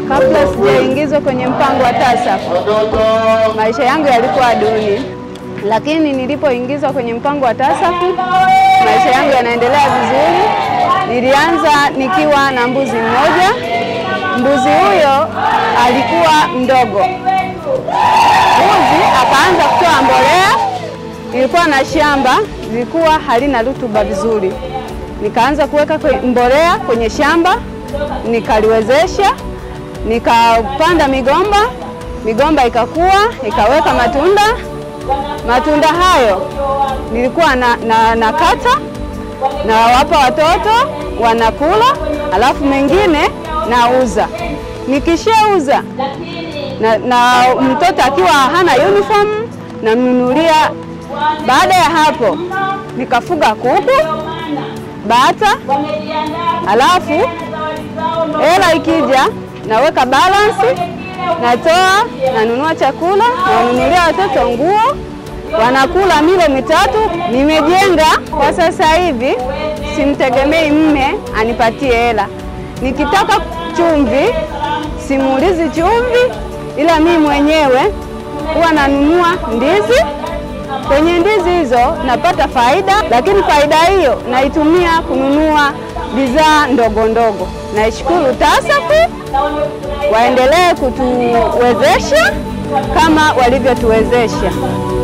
Kabla sijaingizwa kwenye mpango wa TASAF, maisha yangu yalikuwa duni, lakini nilipoingizwa kwenye mpango wa TASAF, maisha yangu yanaendelea vizuri. Nilianza nikiwa na mbuzi mmoja. Mbuzi huyo alikuwa mdogo, mbuzi akaanza kutoa mbolea. Ilikuwa na shamba lilikuwa halina rutuba vizuri, nikaanza kuweka mbolea kwenye shamba, nikaliwezesha nikapanda migomba, migomba ikakua ikaweka matunda. Matunda hayo nilikuwa na, na, na kata na wapa watoto wanakula, alafu mengine nauza. Nikishauza na, na mtoto akiwa hana uniform namnunulia. Baada ya hapo nikafuga kuku, bata, alafu hela ikija naweka balance, natoa, nanunua chakula, nawanunulia watoto nguo, wanakula milo mitatu. Nimejenga kwa sasa hivi, simtegemei mme anipatie hela. Nikitaka chumvi, simuulizi chumvi, ila mimi mwenyewe huwa nanunua ndizi. Kwenye ndizi hizo napata faida, lakini faida hiyo naitumia kununua bidhaa ndogo ndogo. Naishukuru TASAF waendelee kutuwezesha kama walivyotuwezesha.